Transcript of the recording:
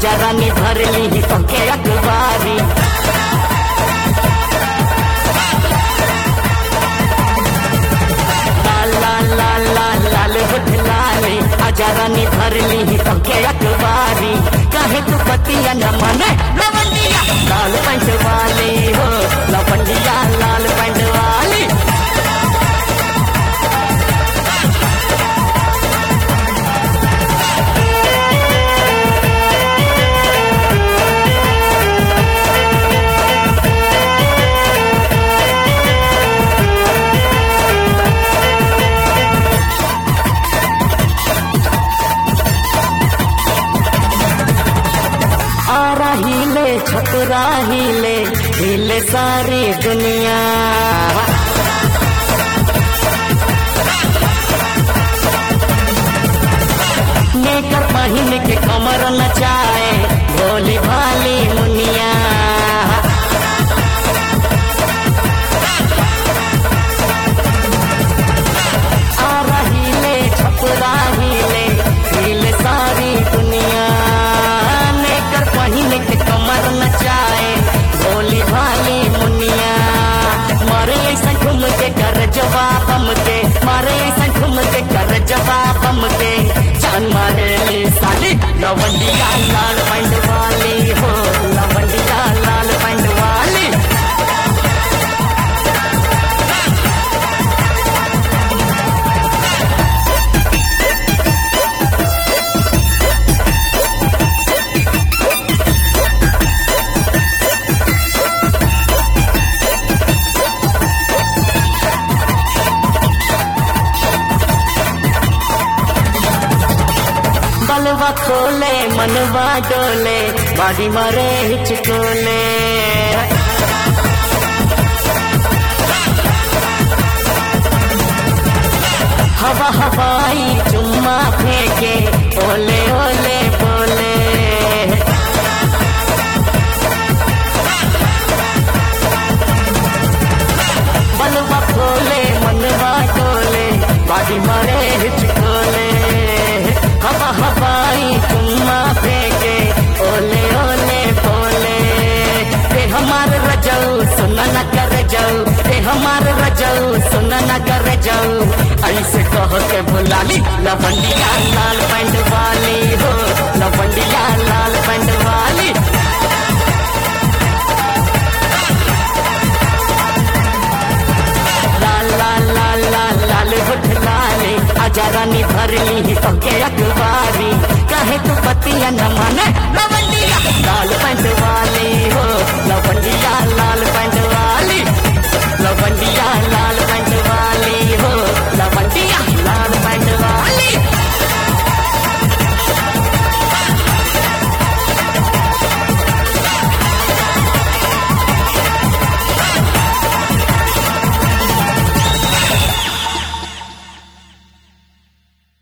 आजा रानी भर ली तोके अखबारी लाल लाल लाल लाल लाल होठ लाली आजा रानी भर ली तोके अखबारी काहे तू पतिया न माने लवंडिया लाल पैंट वाली हो लवंडिया लाल पैंट वाली आ रही ले छतरा हिले हिले सारी दुनिया नेकर पहिन के कमर नचाए भोली भाली मुनिया आ रही ले छपरा हिले हिले सारी दुनिया नेकर पहिन के कमर नचाए भोली भाली मुनिया मारे ऐसा घूम के कर जवाब हम के मारे ऐसा घूम के कर जवाब हम के जान मारे ले साली लवंडिया लाल पैंट वाली हो लवंडिया लाल पैंट वाली बलवा खोले मनवा डोले बाड़ी मारे हिचकोले हवा हवाई चुम्मा फेंके ओले ओले बोले बलवा खोले मनवा डोले बाड़ी मारे हिचकोले हवा हवाई चुम्मा फेंके ओले ओले बोले ते हमार रजऊ सुन न कर जाऊ ते हमार रजऊ सुन न कर जाऊ ऐसे कह के बुलाली लवंडिया लाल पैंट वाली हो लवंडिया लाल पैंट वाली लाल लाल लाल लाल लाल होठ लाले आजा रानी भर ली तोके अखबारी काहे तू पतिया न माने